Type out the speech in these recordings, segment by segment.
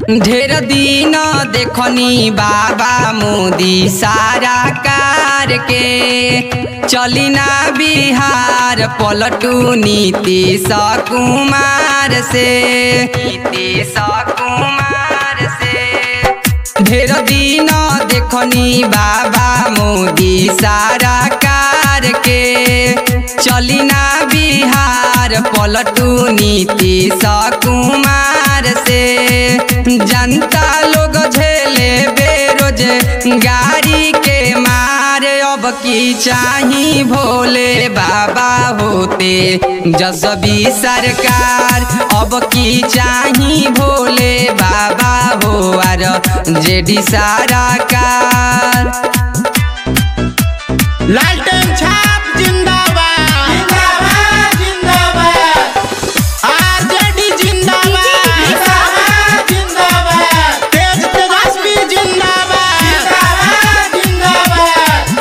ढेर दिन देखनी बाबा मोदी सारा कार के चली ना बिहार पलटू नीतीश कुमार से नीतीश कुमार से ढेर दिन देखनी बाबा मोदी सारा कार के चली ना बिहार पलटू नीतीश कुमार से जनता लोग झेले बेरोज गाड़ी के मार अब की चाही भोले बाबा होते जसबी सरकार अब की चाही भोले बाबा हो आर जेडी सारा कार लालटेन छाप जिंदाबाद जिंदाबाद जिंदाबाद आरजेडी जिंदाबाद जिंदाबाद जिंदाबाद तेज तेजस्वी जिंदाबाद जिंदाबाद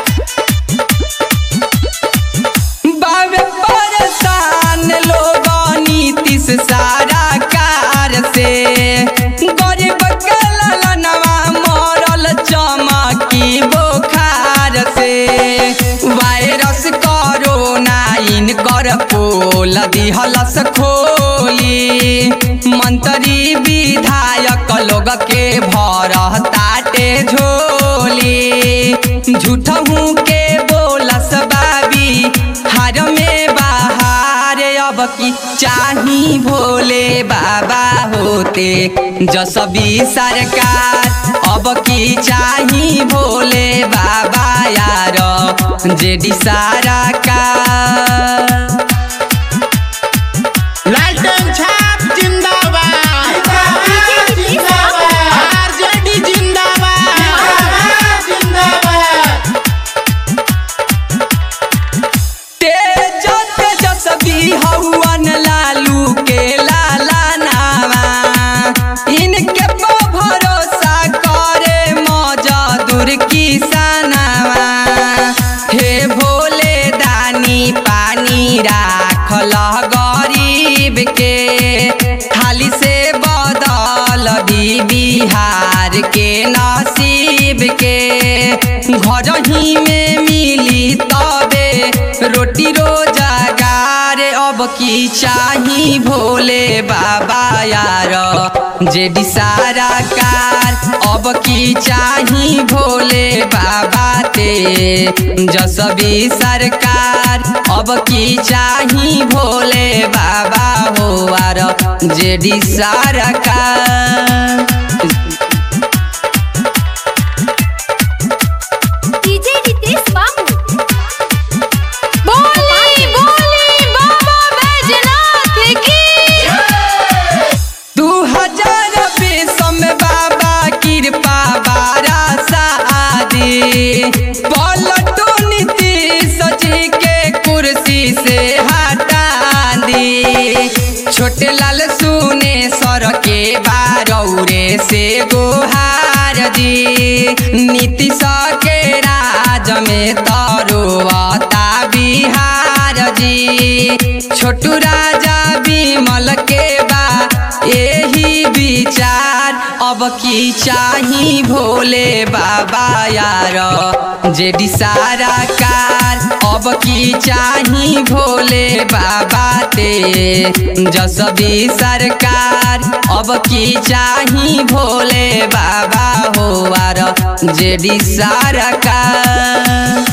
बाबे परेशान लोग नीतीश सारा कार से गरीब के ललनवा मरल चमकी बुखार से वायरस कोरोना इनकर पोल दिहलस खोली मंत्री विधायक लोग के भर ताटे झोली झूठहू के बोलस बाबी हार में बाहर अब की चाही भोले बाबा होते जसबी सरकार अब की चाही भोले बाबा यार जेडी सारा का लालटेन छाप जिंदाबाद जिंदाबाद आरजेडी जिंदाबाद जिंदाबाद तेज तेजस्वी हवन लालू के लाला नामा इनके पर भरोसा करे मजदूर किसानवा हे भोले दानी पानी राखल गरीब के खाली से बदल दी बिहार के नसीब के घर ही में मिली तबे रोटी रोजगार अब की चाही भोले बाबा यार जेडी सारा कार अब की चाही भोले बाबा ते जसबी सरकार अब की चाही भोले बाबा हो आर जेडी सारा कार डीजे रितेश बाबू बोली बोली बाबा बैजनाथ की दू हजार बीस में बाबा कृपा बारा शादी पलटू नीतीश जी के कुर्सी से हटा दी छोटे लाल सुने सर के बारौरे से गोहार जी नीतीश के राज में तरुआता बिहार जी छोटू राजा विमल के बा यही विचार अब की चाही भोले बाबा यार जेडी सारा कार अब की चाही भोले बाबा ते जसबी सरकार अब की चाही भोले बाबा हो आर जेडी सारा कार